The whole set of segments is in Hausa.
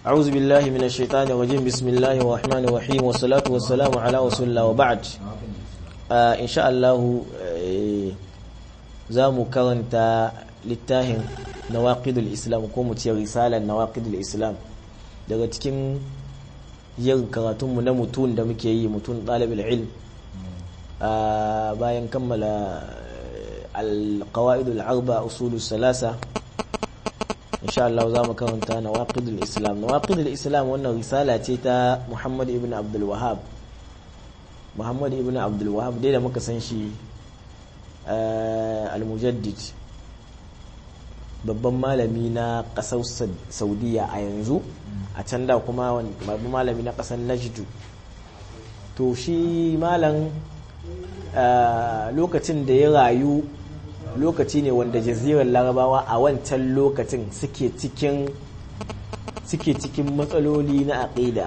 أعوذ بالله من الشيطان الرجيم بسم الله الرحمن الرحيم والصلاة والسلام على رسول الله وبعد إن شاء الله زامو كرنتا littafin nawaqidul islam ko mu ce risalar nawaqidul islam daga cikin yin karatunmu na mutun da muke yi mutun ɗalibul ilm bayan kammala alqawaidul arba usulus salasa insha Allah za mu karanta nawaqidul islam nawaqidul islam wannan risala ce ta Muhammad ibn Abdul Wahhab Muhammad ibn Abdul Wahhab dai da muka san shi al-mujaddid babban malami na ƙasar saudiya a yanzu a can da kuma babban malami na ƙasar najdu to shi malam lokacin da ya rayu lokaci ne wanda jazirar larabawa a wancan lokacin suke cikin suke cikin matsaloli na aƙida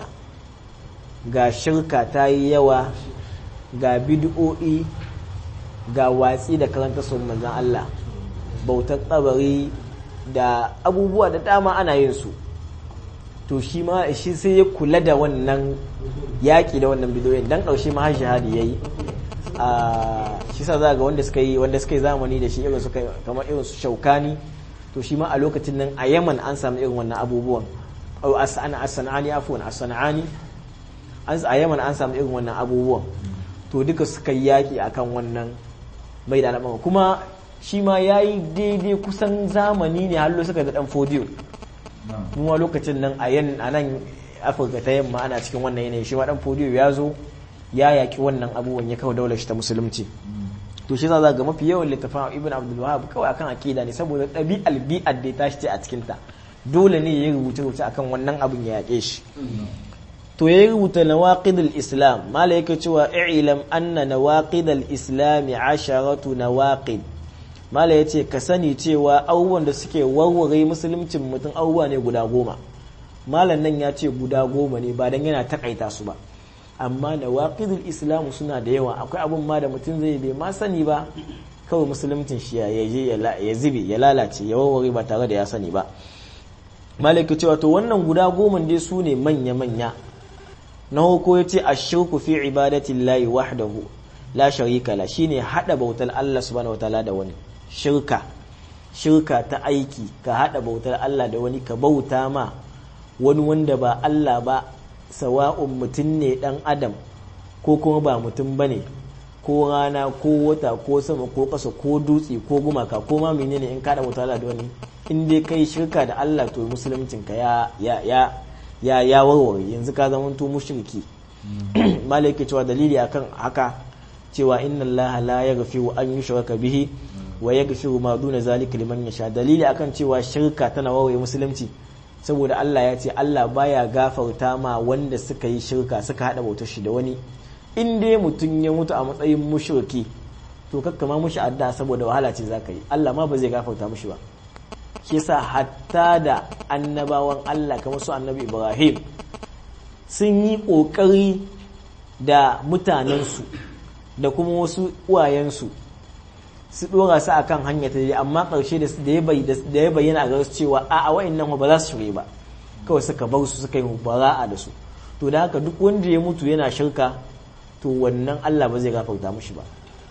ga shirka ta yi yawa ga bid'o'i ga watsi da karanta sun manzan Allah bautar tsabari da abubuwa da dama ana yin su to shi ma shi sai ya kula da wannan yaƙi da wannan bidiyoyin dan ƙarshe ma har shahadi yayi a shi sa za ga wanda suka yi wanda suka yi zamani da shi irin su kamar irin su shaukani to shi ma a lokacin nan a Yaman an samu irin wannan abubuwan au asana asanani afwan asanani an a Yaman an samu irin wannan abubuwan to duka suka yi yaƙi akan wannan mai da al'amari kuma shi ma ya yi daidai kusan zamani ne hallo suka da dan fodiyo kuma lokacin nan a yan a nan afirka ta yamma ana cikin wannan yanayi shi ma dan fodiyo ya zo ya yaki wannan abubuwan ya kawo daular shi ta musulunci to shi za ga mafi yawan littafin ibn abdul wahab kawai akan akida ne saboda ɗabi'al bi'ar da ya tashi ce a cikin ta dole ne ya rubuta rubuta akan wannan abin ya yake shi to ya rubuta nawaqidul islam mala yake cewa i'lam anna nawaqidul islam asharatu nawaqid mala ya ce ka sani cewa abubuwan da suke warware musuluncin mutum abubuwa ne guda goma malam nan ya ce guda goma ne ba don yana takaita su ba amma da waƙidul islamu suna da yawa akwai abun ma da mutum zai bai ma sani ba kawai musuluncin shi ya je ya zube ya lalace ya warware ba tare da ya sani ba malaka cewa to wannan guda goma dai su ne manya-manya na hoko ya ce a shirku fi ibadatillahi wahdahu la sharika la shine hada bautar Allah subhanahu wataala da wani shirka shirka ta aiki ka hada bautar Allah da wani ka bauta ma wani wanda ba Allah ba sawa'un mutum ne dan adam ko kuma ba mutum bane ko rana ko wata ko sama ko ƙasa ko dutse ko gumaka ko ma menene in kada bautar Allah da wani in dai kai shirka da Allah to musuluncin ka ya ya ya ya ya warware yanzu ka zama to mushriki malai ke cewa dalili akan haka cewa inna Allah la yaghfiru an yushraka bihi wa yaghfiru ma duna zalika liman yasha dalili akan cewa shirka tana wawaye musulunci saboda Allah ya ce Allah baya gafarta ma wanda suka yi shirka suka hada bautar shi da wani in dai mutum ya mutu a matsayin mushriki to kakka ma mushi adda saboda wahala ce zaka yi Allah ma ba zai gafarta mushi ba shi yasa hatta da annabawan Allah kamar su annabi Ibrahim sun yi kokari da mutanensu da kuma wasu uwayensu su dora su akan hanya ta amma karshe da ya bayyana a su cewa a a wa'annan ba za su shirye ba kawai suka bar su suka yi bara'a da su to da haka duk wanda ya mutu yana shirka to wannan Allah ba zai gafarta mushi ba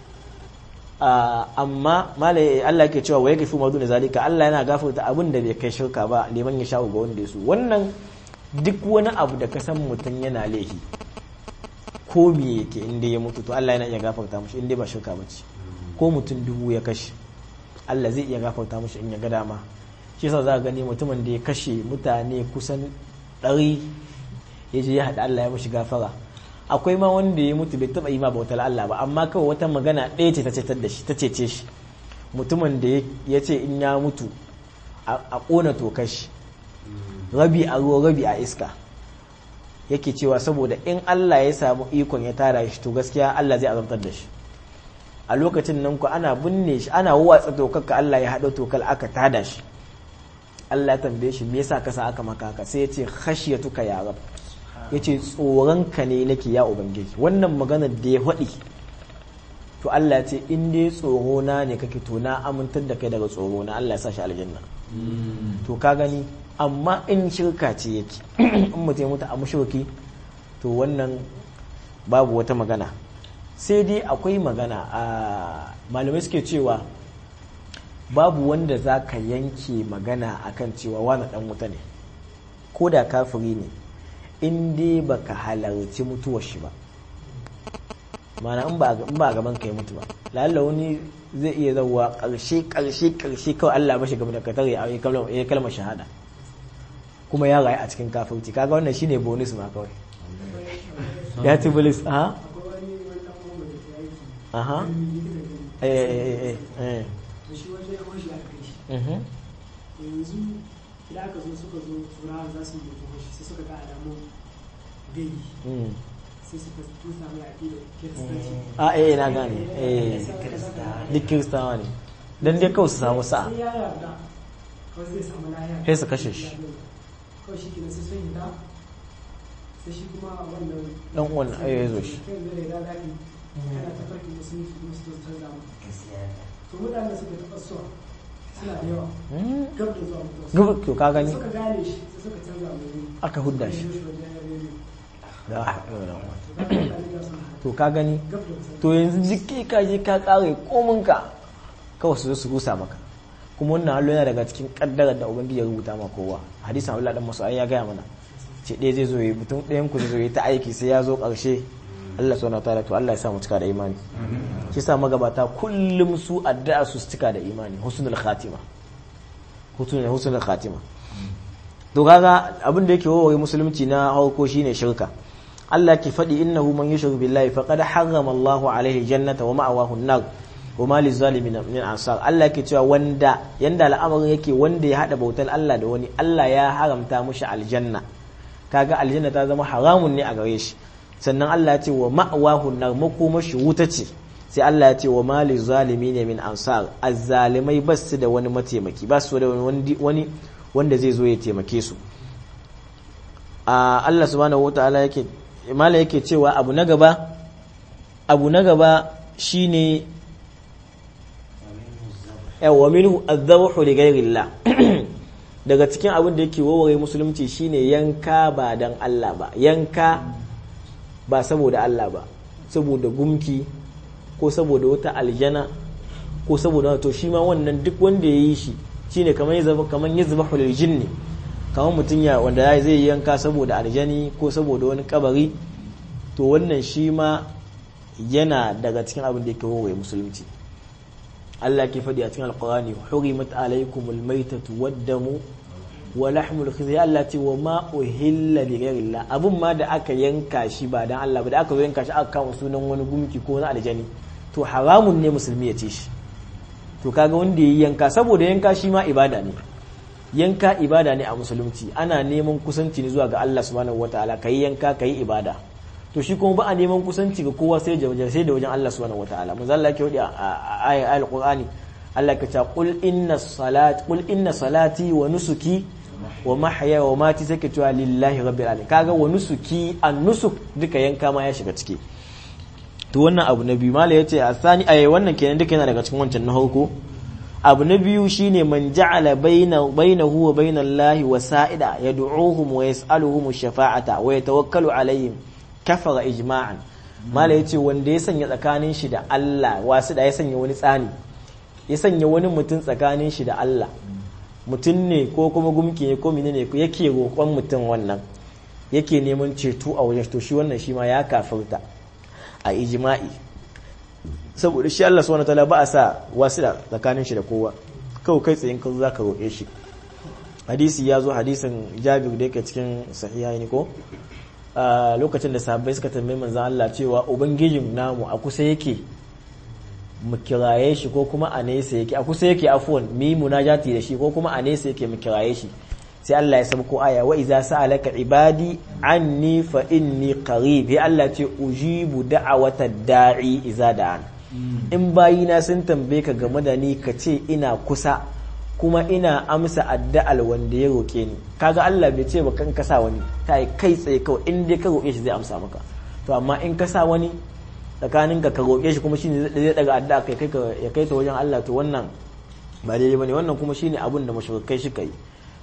amma malai Allah ke cewa waye gafi madu da zalika Allah yana gafarta abin da bai kai shirka ba liman ya sha ga wanda ya so wannan duk wani abu da ka san mutum yana laifi ko me yake inda ya mutu to Allah yana iya gafarta mushi inda ba shirka bace ko mutum dubu ya kashe Allah zai iya gafarta mushi in ya ga dama shi yasa za ka gani mutumin da ya kashe mutane kusan ɗari ya je ya haɗa Allah ya mushi gafara akwai ma wanda ya mutu bai taɓa yi ma bautar Allah ba amma kawai wata magana ɗaya ce ta cetar da shi ta cece shi mutumin da ya ce in ya mutu a ƙona tokar shi rabi a ruwa rabi a iska yake cewa saboda in Allah ya samu ikon ya tara shi to gaskiya Allah zai azabtar da shi a lokacin nan ku ana binne shi ana watsa tokar ka Allah ya haɗa tokar aka tada shi Allah ya tambaye shi me yasa ka sa aka maka haka sai ya ce khashiyatuka ya rab ya ce tsoronka ne nake ya ubangiji wannan maganar da ya faɗi to Allah ce in dai tsoro na ne kake to na amintar da kai daga tsoro na Allah ya sa shi aljanna to ka gani amma in shirka ce yake in mutum ya mutu a mushriki to wannan babu wata magana sai dai akwai magana a malamai suke cewa babu wanda za ka yanke magana akan cewa wani dan wuta ne ko da kafiri ne in dai baka halarci mutuwar shi ba mana in ba a gaban ka yi mutu ba lalla wani zai iya zauwa karshe karshe karshe kawai Allah mashi gaba da katar ya yi kalmar shahada kuma ya rayu a cikin kafirci kaga wannan shine bonus ma kawai ya ci bonus a aha eh eh eh shi wajen ya kwashi aka kai shi eh yanzu idan aka zo suka zo turawa za su yi kwashi sai suka ga alamun gai mm sai suka tusa mai aƙidar kiristanci a eh na gane eh duk kiristawa ne dan dai kawai su samu sa'a sai ya yarda kawai zai samu lahiya Sai su kashe shi. kawai shi kenan sai sun yi da sai shi kuma wannan dan uwan eh ya zo shi kai zai da daɗi kana ta farki musulunci kuma su zo canza mu to mutane suka taɓa suwa suna da yawa Mm. gab da zuwa mutuwa Gaba to ka gani suka gane shi sai suka canza mai wuri aka hudda shi wajen rediyo da to to ka gani gab da wasu to yanzu jiki ka je ka kare kominka kawai su zo su rusa maka kuma wannan hallo yana daga cikin kaddarar da ubangiji ya rubuta ma kowa hadisin Abdullah dan Mas'ud ya gaya mana ce ɗaya zai zo yi mutum ɗayan ku zai zo yi ta aiki sai ya zo ƙarshe Allah subhanahu wataala to Allah ya sa mu cika da imani shi sa magabata kullum su addu'a su cika da imani husnul khatima husnul husnul khatima to kaga abin da yake wawaye musulunci na hauko shine shirka Allah ke faɗi innahu man yushrik billahi faqad harrama Allahu alaihi jannata wa ma'awahu an-nar wa ma lizalimin min ansar Allah ke cewa wanda yanda al'amarin yake wanda ya hada bautar Allah da wani Allah ya haramta mushi aljanna kaga aljanna ta zama haramun ne a gare shi sannan Allah ya ce wa ma'awahu an-nar makomashi wuta ce sai Allah ya ce wa ma lizalimin min ansar azzalimai basu da wani mataimaki basu da wani wani wanda zai zo ya taimake su a Allah subhanahu wataala yake mala yake cewa abu na gaba abu na gaba shine yawa minhu adh-dhabhu li ghayrillah daga cikin abin da yake waware musulunci shine yanka ba dan Allah ba yanka ba saboda Allah ba saboda gumki ko saboda wata aljana ko saboda to shi ma wannan duk wanda ya yi shi shine kamar yazaba kamar yazbahu lil jinni kamar mutum ya wanda zai yanka saboda aljani ko saboda wani kabari to wannan shi ma yana daga cikin abin da yake wawaye musulunci Allah ke faɗi a cikin alqur'ani hurimat alaykumul maytatu wad-damu wa lahmul khizyar Allah ce wa ma uhilla li ghayrillah abun ma da aka yanka shi ba dan Allah ba da aka zo yanka shi aka kawo sunan wani gumki ko wani aljani to haramun ne musulmi ya ce shi to kaga wanda yayi yanka saboda yanka shi ma ibada ne yanka ibada ne a musulunci ana neman kusanci ne zuwa ga Allah subhanahu wataala kai yanka kai ibada to shi kuma ba a neman kusanci ga kowa sai da wajen sai da wajen Allah subhanahu wataala manzo Allah yake wadi a ayatul qur'ani Allah ka ce qul inna salati qul inna salati wa nusuki wa mahya wa mati take cewa lillahi rabbil alamin kaga wa nusuki an nusuk duka yanka ma ya shiga ciki to wannan abu na biyu mala yace asani ai wannan kenan duka yana daga cikin wancan na farko abu na biyu shine man ja'ala baina bainahu wa bainallahi wasa'ida yad'uhum wa yas'aluhum shafa'ata wa yatawakkalu alaihim kafara ijma'an mala yace wanda ya sanya tsakanin shi da Allah wasu da ya sanya wani tsani ya sanya wani mutum tsakanin shi da Allah mutum ne ko kuma gumki ne ko menene yake roƙon mutum wannan yake neman ceto a wajen to shi wannan shi ma ya kafirta a ijma'i saboda shi Allah subhanahu wataala ba a sa wasila tsakanin shi da kowa kawai kai tsayin kan zaka roƙe shi hadisi ya zo hadisin Jabir da yake cikin sahihaini ko lokacin da sahabbai suka tambaye manzon Allah cewa ubangijin namu a kusa yake mu kiraye shi ko kuma a nesa yake a kusa yake afwan mi munajati da shi ko kuma a nesa yake mu kiraye shi sai Allah ya sabko aya wa idza sa'alaka ibadi anni fa inni qarib ya Allah ce ujibu da'awata da'i idza da'an in bayina sun tambaye ka game da ni ka ce ina kusa kuma ina amsa addu'al wanda ya roke ni kaga Allah bai ce ba kan kasa wani ta kai tsaye kawai in dai ka roke shi zai amsa maka to amma in ka sa wani tsakanin ka ka roke shi kuma shine zai daga addu'a kai kai ya kai ta wajen Allah to wannan ba daidai bane wannan kuma shine abin da mushrikai suka yi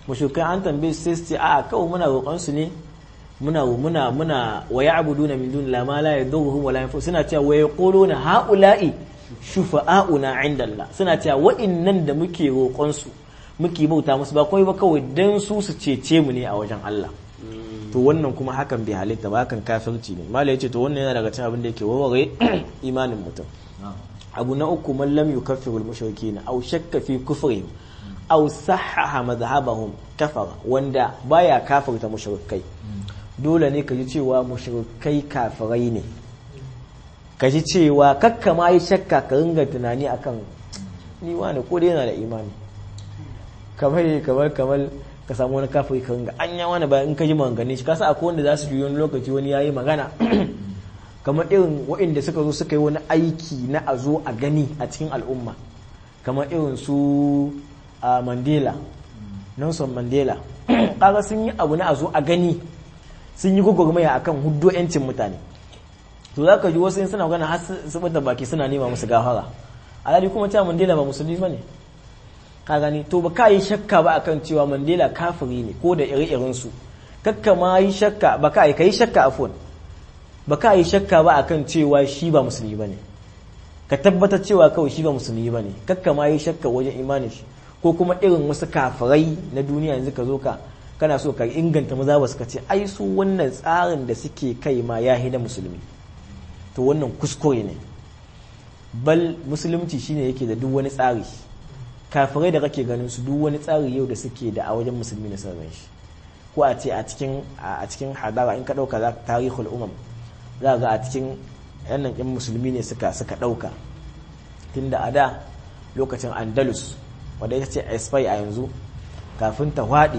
mushrikai an tambaye su sai su ce a'a kawai muna roƙon su ne muna muna muna wa ya'buduna min duni la ma la yadurruhum wa la yanfu suna cewa wa yaquluna haula'i shufa'auna 'inda Allah suna cewa wa'innan da muke roƙon su muke bauta musu ba kawai ba kawai dan su su cece mu ne a wajen Allah to wannan kuma hakan bai halitta ba hakan kafirci ne malai yace to wannan yana daga cikin abin da yake warware imanin mutum abu na uku man lam yukaffiru al-mushrikeena aw shakka fi kufrihim aw sahhaha madhhabahum kafara wanda baya kafirta mushrikai dole ne ka ji cewa mushrikai kafirai ne ka ji cewa kakka ma yi shakka ka ringa tunani akan ni wani ko dai yana da imani kamar kamar kamar ka samu wani kafiri ka ringa anya wani ba in ka ji maganganun shi kasa akwai wanda za su yi wani lokaci wani yayi magana kamar irin waɗanda suka zo suka yi wani aiki na a zo a gani a cikin al'umma kamar irin su a mandela nelson mandela kaga sun yi abu na a zo a gani sun yi gwagwarmaya akan huddo 'yancin mutane to za ka ji wasu in suna magana har su da baki suna nema musu gafara alhali kuma cewa mandela ba musulmi ba ne ka gani to ba ka yi shakka ba akan cewa mandela kafiri ne ko da ire-iren su kakka ma yi shakka ba ka yi ka yi shakka afon ba ka yi shakka ba akan cewa shi ba musulmi ba ne ka tabbatar cewa kawai shi ba musulmi ba ne kakka ma yi shakka wajen imanin shi ko kuma irin wasu kafirai na duniya yanzu ka zo ka kana so ka inganta maza ba suka ce ai su wannan tsarin da suke kai ma ya na musulmi to wannan kuskure ne bal musulunci shine yake da duk wani tsari kafirai da kake ganin su duk wani tsari yau da suke da a wajen musulmi na sarran shi ko a ce a cikin a cikin hadara in ka dauka za tarihul umam za ga a cikin yannan yan musulmi ne suka suka dauka tunda a da lokacin andalus wadda ita ce espai a yanzu kafin ta hwaɗe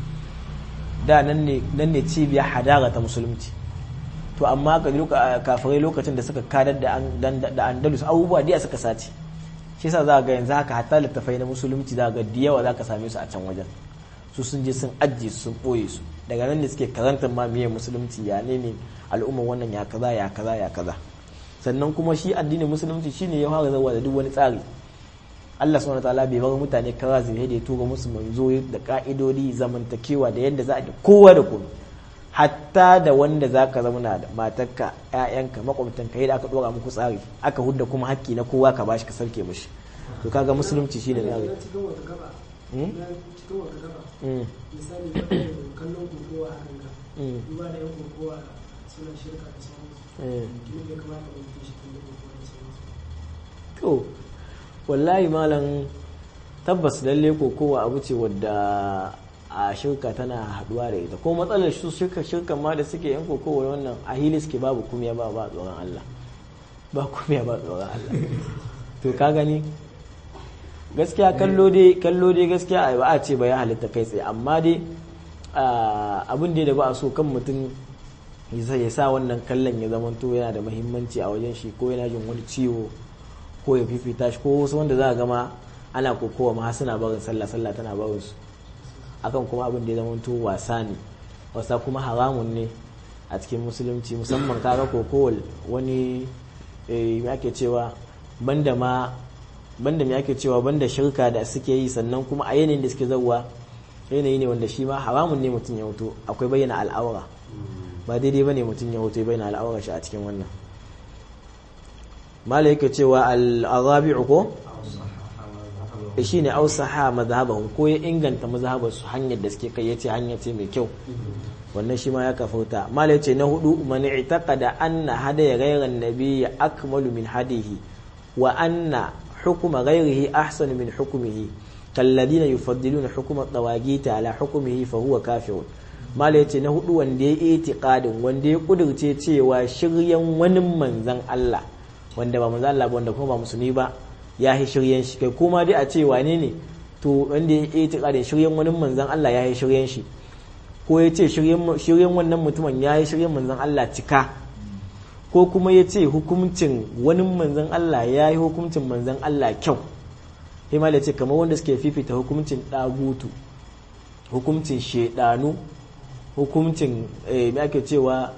da nan ne cibiyar hadara ta musulunci to amma kafirai lokacin da suka kadar da andalus abubuwa diya suka sace shi sa za ga yanzu haka hatta littafai na musulunci za ga da yawa za ka same su a can wajen su sun je sun ajiye su sun ɓoye su daga nan ne suke karantar ma miye musulunci ya ne ne al'ummar wannan ya kaza ya kaza ya kaza sannan kuma shi addinin musulunci shine ya fara zawa da duk wani tsari Allah subhanahu wataala bai bar mutane kara zai da ya tura musu manzo da ka'idodi zamantakewa da yadda za a da kowa da kowa hatta da wanda za ka zauna da matarka ƴaƴanka makwabtanka yadda aka dora muku tsari aka hudda kuma hakki na kowa ka bashi ka sarke mishi to kaga musulunci shine tsari cikin wata gaba na cikin wata gaba misali kallon kokowa a kanka duba da yan kokowa suna shirka da sauransu kuma bai kamata mutum shi kan kokowa da sauransu to wallahi malam tabbas lalle kokowa abu ce wadda a shirka tana haduwa da ita ko matsalar su shirka shirkan ma da suke yan kokowa wannan a hili suke babu kumiya ba ba tsoron Allah ba kumiya ba tsoron Allah to ka gani gaskiya kallo dai kallo dai gaskiya ba a ce ba ya halitta kai tsaye amma dai abin da ba a so kan mutum ya sa wannan kallon ya zamanto yana da muhimmanci a wajen shi ko yana jin wani ciwo ko ya fifita shi ko wasu wanda za a gama ana kokowa ma suna barin sallah sallah tana barin su akan kuma abin da ya zama wasa ne wasa kuma haramun ne a cikin musulunci musamman kaga kokowal wani me ake cewa banda ma banda me ake cewa banda shirka da suke yi sannan kuma a yanayin da suke zauwa yanayi ne wanda shi ma haramun ne mutum ya hoto akwai bayyana al'aura ba daidai bane mutum ya hoto ya bayyana al'aura shi a cikin wannan mala yake cewa al-arabi'u ko shi ne ausaha mazhabahum ko ya inganta mazhabar su hanyar da suke kai yace hanya ce mai kyau wannan shi ma ya kafurta mala yace na hudu man i'taqada anna hadaya ghayran nabiy akmalu min hadihi wa anna hukma ghayrihi ahsanu min hukmihi kalladina yufaddiluna hukma at-tawagit ala hukmihi fa huwa kafirun mala yace na hudu wanda ya itiqadin wanda ya kudurce cewa shiryan wani manzan Allah wanda ba manzan Allah ba wanda kuma ba musulmi ba ya yi shiryen shi kai kuma dai a ce wane ne to wanda ya yi da shiryen wani manzan Allah ya yi shiryen shi ko ya ce shiryen wannan mutumin ya yi shiryen manzan Allah cika ko kuma ya ce hukuncin wani manzan Allah ya yi hukuncin manzan Allah kyau himal ya ce kamar wanda suke fifita hukuncin ɗagutu hukuncin shedanu hukuncin me ake cewa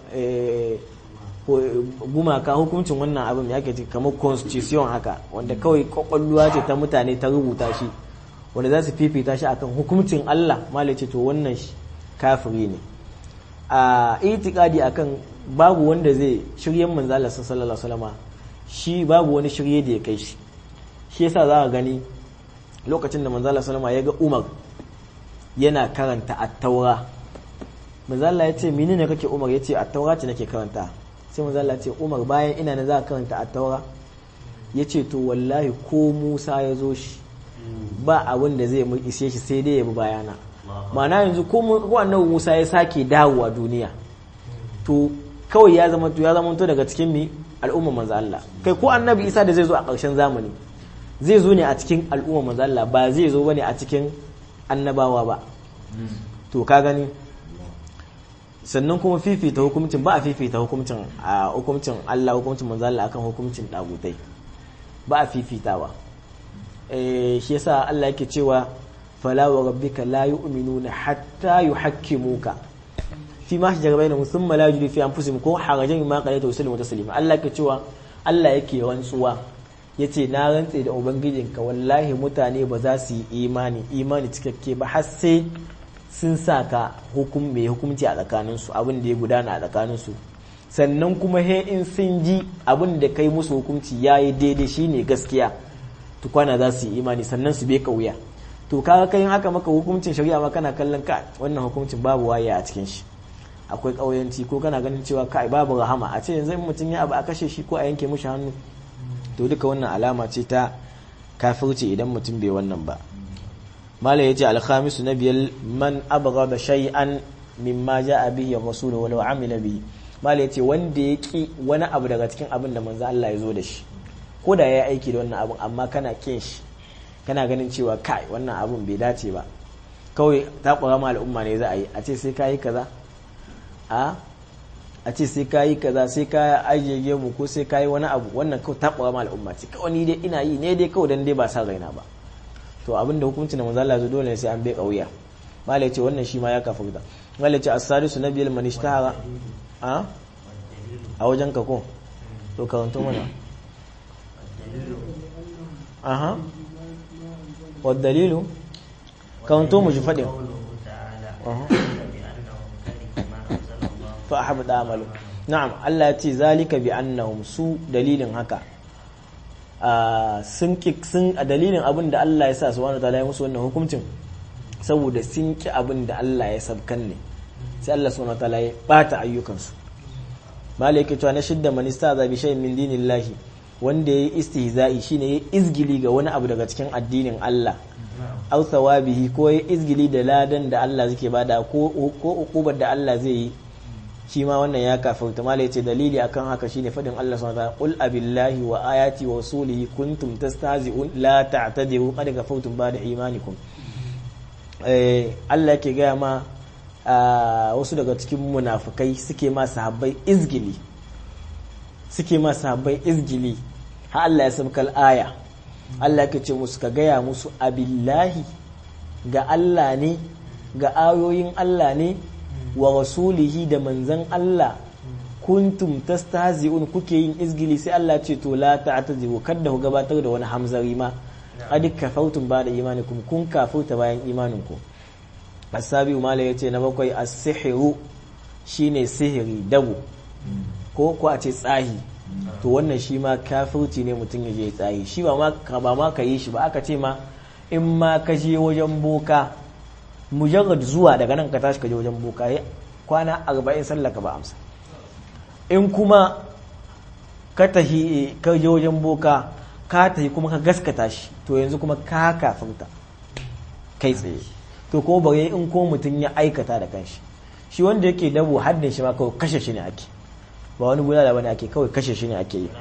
gumaka hukuncin wannan abin ya ke kamar constitution haka wanda kawai kwakwalluwa ce ta mutane ta rubuta shi wanda za su fifita shi akan hukuncin Allah malai ce to wannan kafiri ne a itikadi akan babu wanda zai shiryen manzo Allah sallallahu alaihi wasallam shi babu wani shirye da ya kai shi shi yasa za ka gani lokacin da manzo Allah sallallahu alaihi wasallam ya ga Umar yana karanta at-taura manzo Allah ya ce menene kake Umar ya ce at-taura ce nake karanta sai manzo Allah ya ce Umar bayan ina na za ka karanta at-taura ya ce to wallahi ko Musa ya zo shi ba abin da zai mu ishe shi sai dai ya bi bayana ma'ana yanzu ko annabi Musa ya sake dawowa duniya to kawai ya zama to ya zama to daga cikin mi al'umma manzo Allah kai ko annabi Isa da zai zo a ƙarshen zamani zai zo ne a cikin al'umma manzo Allah ba zai zo bane a cikin annabawa ba to ka gani sannan kuma fifita hukuncin ba a fifita hukuncin a hukuncin Allah hukuncin manzo Allah akan hukuncin dagutai ba a fifitawa eh shi yasa Allah yake cewa fala wa rabbika la yu'minuna hatta yuhakkimuka fi ma shajara bainahum thumma la yajidu fi anfusihim ko harajan ma qalaita wa taslima Allah yake cewa Allah yake rantsuwa yace na rantse da ubangijinka wallahi mutane ba za su yi imani imani cikakke ba har sai sun saka hukum mai hukumci a tsakaninsu abin da ya gudana a tsakaninsu sannan kuma he in sun ji abin da kai musu hukunci ya yi daidai shine gaskiya tukwana za su yi imani sannan su bai kauya to kaga kai haka maka hukuncin shari'a ma kana kallon ka wannan hukuncin babu waye a cikin shi akwai kauyanci ko kana ganin cewa kai babu rahama a ce yanzu in mutum ya abu a kashe shi ko a yanke mushi hannu to duka wannan alama ce ta kafirci idan mutum bai wannan ba mala yace alkhamisu na biyar man abghada shay'an mimma ja'a bihi rasul walau amila bihi mala yace wanda ya ki wani abu daga cikin abin da manzo Allah ya zo da shi ko da ya aiki da wannan abin amma kana kin shi kana ganin cewa kai wannan abun bai dace ba kawai takura ma al'umma ne za a yi a ce sai kayi kaza a a ce sai kayi kaza sai ka ajiye mu ko sai kayi wani abu wannan kawai takura ma al'umma ce kawai ni dai ina yi ne dai kawai dan dai ba sa raina ba to abin da hukuncin da manzo Allah zo dole sai an bai kauya malai ce wannan shi ma ya kafirta malai ce as-sadisu nabiyul man ishtahara a a wajen ka ko to karanto mana aha والدليل كنتم مجفدين فأحبط عمله نعم الله يتي ذلك بأنهم سو دليل هكا sun ki sun a dalilin abin da Allah ya sa subhanahu wataala ya musu wannan hukuncin saboda sun ki abin da Allah ya sabkan ne sai Allah subhanahu wataala ya bata ayyukansu malaka cewa na shidda man istaza bi shay'in min dinillahi wanda ya yi istihza'i shine ya izgili ga wani abu daga cikin addinin Allah aw thawabihi ko ya izgili da ladan da Allah zake bada ko ko ukubar da Allah zai yi shi ma wannan ya kafirta mala yace dalili akan haka shine fadin Allah subhanahu wa ta'ala qul abillahi wa ayati wa rasulihi kuntum tastahzi'un la ta'tadiru qad kafartum ba'da imanikum eh Allah yake ga ma wasu daga cikin munafikai suke ma sahabbai izgili suke ma sahabbai izgili har Allah ya sabkal aya Allah ke ce musu ka gaya musu abillahi ga Allah ne ga ayoyin Allah ne wa rasulihi da manzan Allah kuntum tastahzi'un kuke yin izgili sai Allah ce to la ta'tazi'u kada ku gabatar da wani hamzari ma qad kafartum ba da imanikum kun kafurta bayan imaninku asabi mala yace na bakwai as-sihru shine sihiri dabu ko ko a ce tsahi to wannan shi ma kafirci ne mutum ya je tsayi shi ba ma ka ba ma ka yi shi ba aka ce ma in ma ka je wajen boka mujarrad zuwa daga nan ka tashi ka je wajen boka ya kwana arba'in sallaka ba amsa in kuma ka tahi ka je wajen boka ka tahi kuma ka gaskata shi to yanzu kuma ka kafirta kai tsaye to kuma bare in ko mutum ya aikata da kanshi shi wanda yake dabo haddin shi ma kawai kashe shi ne ake ba wani bulala bane ake kawai kashe shi ne ake yi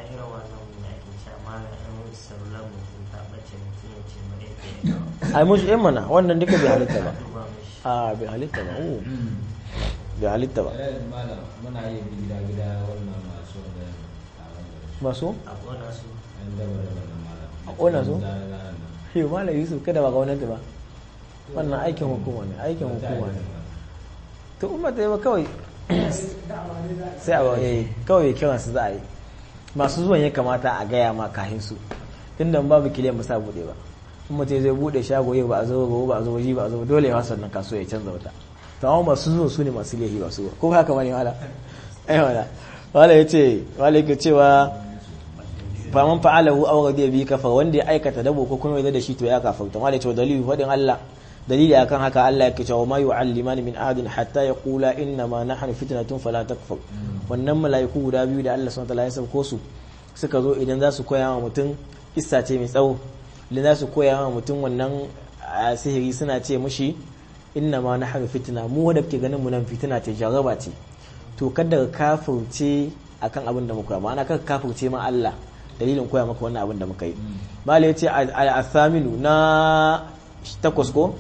ai musu yan mana wannan duka bai halitta ba a bai halitta ba o bai halitta ba muna yi gida gida wannan masu da masu yan daba da wannan malam a ƙona su shi malam yusuf kada ba gwamnati ba wannan aikin hukuma ne aikin hukuma ne to umma ta yi ba kawai sai a waye kawai kiran su za a yi masu zuwan ya kamata a gaya ma kahin su tunda babu kiliyan ba sa bude ba in mutum zai bude shago yau ba a zo gobe ba a zo ji ba a zo dole ya wasa nan kasuwa ya canza wata to amma masu zuwa su ne masu lehi ba su ko haka bane wala ai wala wala yace wala yake cewa faman fa'alahu aw ghadiya bi kafa wanda ya aikata dabo ko kuma da shi to ya kafarta wala yace dalili fadin Allah dalili akan haka Allah yake cewa ma yu'allimani min ahadin hatta yaqula inna ma nahnu fitnatun fala takfur wannan mala'iku guda biyu da Allah subhanahu wa ta'ala ya sauko su suka zo idan za su koya wa mutum issa ce mai tsawo da za su koya wa mutum wannan sihiri suna ce mushi inna ma na haɗu fitina mu wadda ke ganin mu nan fitina ce jaraba ce to kada ka kafirce akan abin da muka ma'ana kada ka kafirce ma Allah dalilin koya maka wannan abin da muka yi mala yace al-athaminu na takwas ko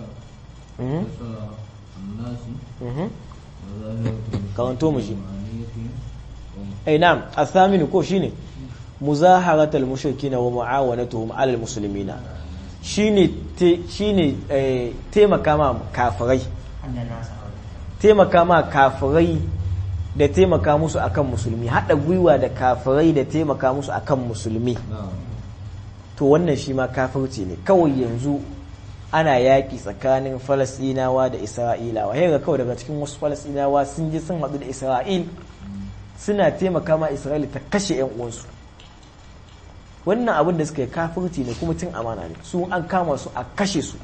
karanto mu shi ai na'am athaminu ko shine muzaharatul mushrikina wa mu'awanatuhum 'alal muslimina shine shine taimaka ma kafirai taimaka ma kafirai da taimaka musu akan musulmi hada gwiwa da kafirai da taimaka musu akan musulmi to wannan shi ma kafirci ne kawai yanzu ana yaƙi tsakanin falasɗinawa da isra'ilawa ga kawai daga cikin wasu falasɗinawa sun je sun haɗu da isra'il suna taimaka ma isra'ila ta kashe 'yan uwansu wannan abin da suka yi kafirci ne kuma cin amana ne su an kama su a kashe su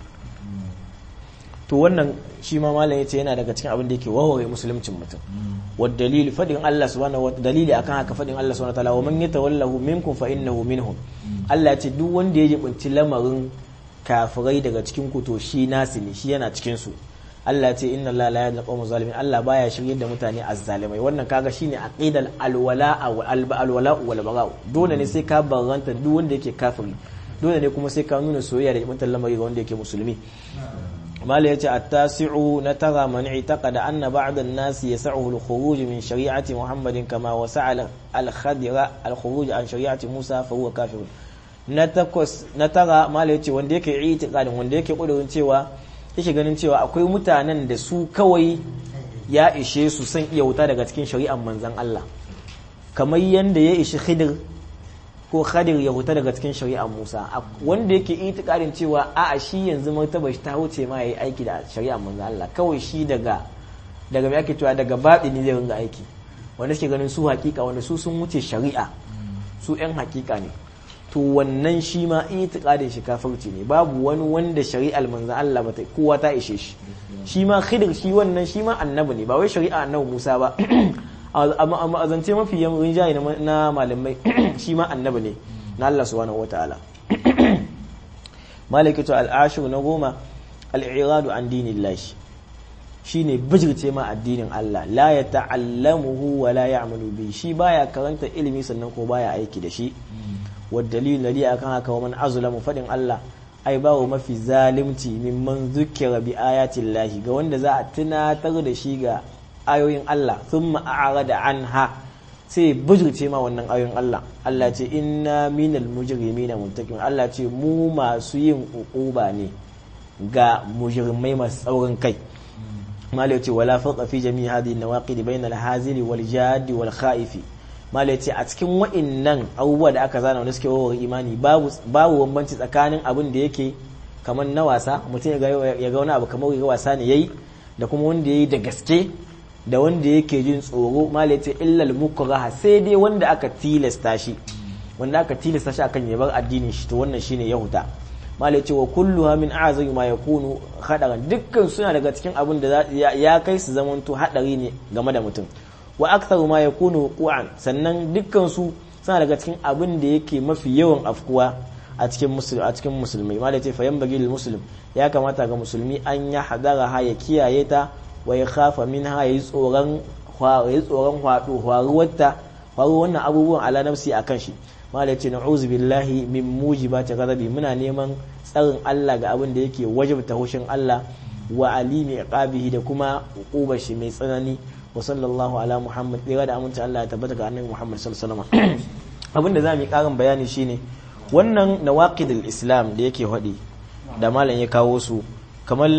to wannan shi ma malam yace yana daga cikin abin da yake warware musuluncin mutum wa dalili fadin Allah subhanahu wa dalili akan haka fadin Allah subhanahu wa ta'ala wa man yatawallahu minkum fa innahu minhum Allah ya ce duk wanda ya jibinci lamarin kafirai daga cikin ku to shi nasi ne shi yana cikin su Allah ce inna Allah la yadla qawmu zalimin Allah baya shirye da mutane azzalimai wannan kaga shine aqidal alwala alwala wal bara dole ne sai ka barranta duk wanda yake kafiri dole ne kuma sai ka nuna soyayya da mutan lamari ga wanda yake musulmi mala yace at-tasi'u na tara man i'taqada anna ba'd an-nas yas'uhu al-khuruj min shari'ati Muhammadin kama wasa'a al-khadira al-khuruj an shari'ati Musa fa huwa kafir na takwas na tara mala yace wanda yake i'tiqadin wanda yake kudurin cewa yake ganin cewa akwai mutanen da su kawai ya ishe su san iya wuta daga cikin shari'ar manzan Allah kamar yadda ya ishi khidir ko khadir ya wuta daga cikin shari'ar Musa wanda yake itikadin cewa a a shi yanzu martaba shi ta wuce ma yayi aiki da shari'ar manzan Allah kawai shi daga daga me ake cewa daga batini zai ringa aiki wanda suke ganin su hakika wanda su sun wuce shari'a su yan hakika ne to wannan shi ma itikadin shi kafirci ne babu wani wanda shari'ar manzo Allah bata kowa ta ishe shi shi ma khidir shi wannan shi ma annabi ne ba wai shari'a annabi Musa ba amma azance mafi yamin jayi na malamai shi ma annabi ne na Allah subhanahu wataala malikatu al-ashir na goma al-i'radu an dinillahi shine bijirce ma addinin Allah la ya ta'allamuhu wa la ya'malu bi shi baya karanta ilimi sannan ko baya aiki da shi والدليل الذي akan haka wa man azlamu fadin Allah ai bawo mafi zalimci mimman zukira bi ayatin lahi ga wanda za a tunatar da shi ga ayoyin Allah thumma a'rada anha sai bujurce ma wannan ayoyin Allah Allah ce inna minal mujrimina muntakim Allah ce mu masu yin uquba ne ga mujrimai masu tsaurin kai malai ce wala farqa fi jami'i hadhihi nawaqid bainal hazili wal jadi wal khaifi malai ce a cikin wa'innan abubuwa da aka zana wanda suke wawar imani babu bambanci tsakanin abin da yake kamar na wasa mutum ya ga wani abu kamar ga wasa ne yayi da kuma wanda yayi da gaske da wanda yake jin tsoro malai ce illal mukraha sai dai wanda aka tilasta shi wanda aka tilasta shi akan yabar addinin shi to wannan shine yahuda malai ce wa kulluha min a'zami ma yakunu hadaran dukkan suna daga cikin abin da ya kai su zamanto hadari ne game da mutum wa aktharu ma yakunu wuqu'an sannan dukkan su suna daga cikin abin da yake mafi yawan afkuwa a cikin musulmi a cikin musulmai malai ce fayan bagi lil muslim ya kamata ga musulmi an ya hadara ha ya kiyaye ta wa ya khafa minha yayi tsoron yayi tsoron hwado hwaruwarta hwaru wannan abubuwan ala nafsi akan shi malai ce na'uzu billahi min mujibati ghadabi muna neman tsarin Allah ga abin da yake wajibta hushin Allah wa alimi iqabihi da kuma uqubar shi mai tsanani wa sallallahu ala muhammad ɗaya da aminci Allah ya tabbata ga annabi muhammad sallallahu alaihi wasallam abin da zamu yi karin bayani shine wannan nawaqidul islam da yake faɗi da malam ya kawo su kamar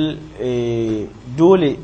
dole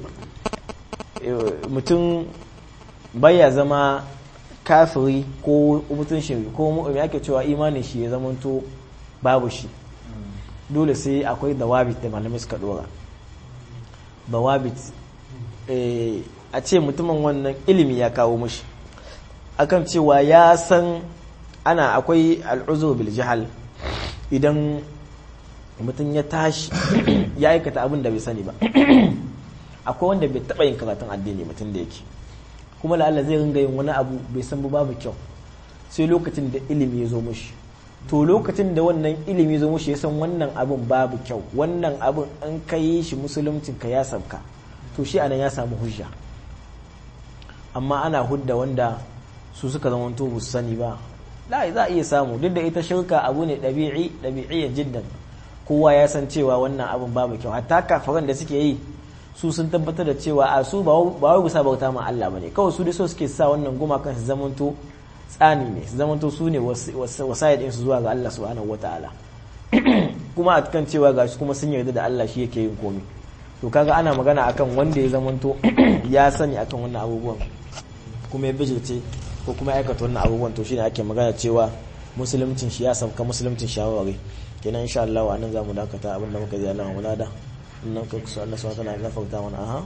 mutum baya zama kafiri ko mutum shi ko mu ake cewa imanin shi ya zamanto babu shi dole sai akwai dawabit da malamai suka dora dawabit a ce mutumin wannan ilimi ya kawo mushi akan cewa ya san ana akwai al'uzur bil jahal idan mutum ya tashi ya aikata abin da bai sani ba akwai wanda bai taɓa yin karatun addini mutum da yake kuma la'alla zai ringa yin wani abu bai san ba babu kyau sai lokacin da ilimi ya zo mushi to lokacin da wannan ilimi ya zo mushi ya san wannan abin babu kyau wannan abin an kai shi musuluncin ka ya sauka to shi anan ya samu hujja amma ana hudda wanda su suka zama to bu sani ba la za a iya samu duk da ita shirka abu ne ɗabi'i ɗabi'iyyar jiddan kowa ya san cewa wannan abin babu kyau hatta kafaran da suke yi su sun tabbatar da cewa a su ba wai bisa bauta ma Allah bane kawai su dai so suke sa wannan gumakan su zamanto tsani ne su zamanto su ne wasayar ɗinsu zuwa ga Allah subhanahu wataala kuma a kan cewa ga shi kuma sun yarda da Allah shi yake yin komai to kaga ana magana akan wanda ya zamanto ya sani akan wannan abubuwan kuma ya bijirce ko kuma ya aikata wannan abubuwan to shine ake magana cewa musuluncin shi ya sauka musuluncin shawarwari kenan insha Allah wa nan zamu dakata abinda muka ji Allah mu lada nan ka kusa Allah subhanahu wa ta'ala gafarta mana aha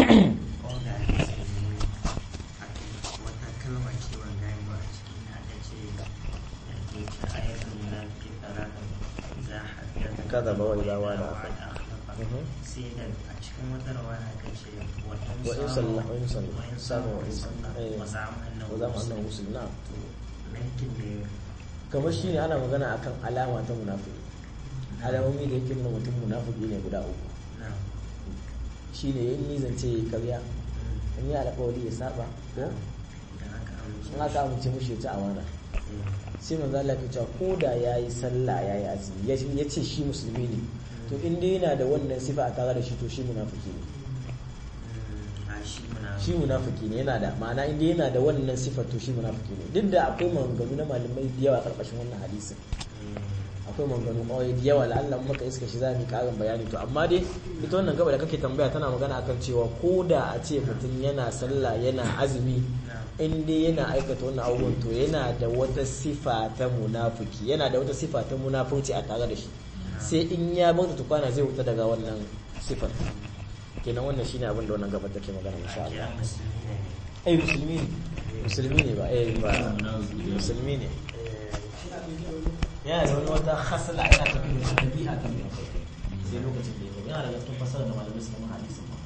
kada ba wani zawa da aka sai da a cikin wata rawa aka ce wa in sallah wa in sallah samu wa in sallah wa za'am wa za mu annahu muslim na lankin da kamar shine ana magana akan alama ta munafiki alamomi da yake nuna mutum munafiki ne guda uku na shine yin nizance ya karya in yi alƙawari ya saba ko da aka amince in aka amince mushi ya ci amana sai manzo Allah ya ce ko da yayi sallah yayi azumi ya ya ce shi musulmi ne to in dai yana da wannan sifa a tare da shi to shi munafiki ne a shi muna shi munafiki ne yana da ma'ana in dai yana da wannan sifa to shi munafiki ne duk da akwai maganganu na malamai da yawa a karkashin wannan hadisin akwai maganganu kawai da yawa la'alla in muka iska shi za mu yi karin bayani to amma dai ita wannan gaba da kake tambaya tana magana akan cewa ko da a ce mutum yana sallah yana azumi in dai yana aikata wannan abubuwan to yana da wata sifa ta munafiki yana da wata sifa ta munafurci a tare da shi sai in ya bar ta tukwana zai wuta daga wannan sifar kenan wannan shine abin da wannan gaba take magana insha Allah ya musulmi ne ai musulmi ne musulmi ne ba eh ba musulmi ne yana da wani wata hasala yana tafiya da tabi'a ta mai sai lokacin da ya yana da cikin fasara da malamai suka ma hadisin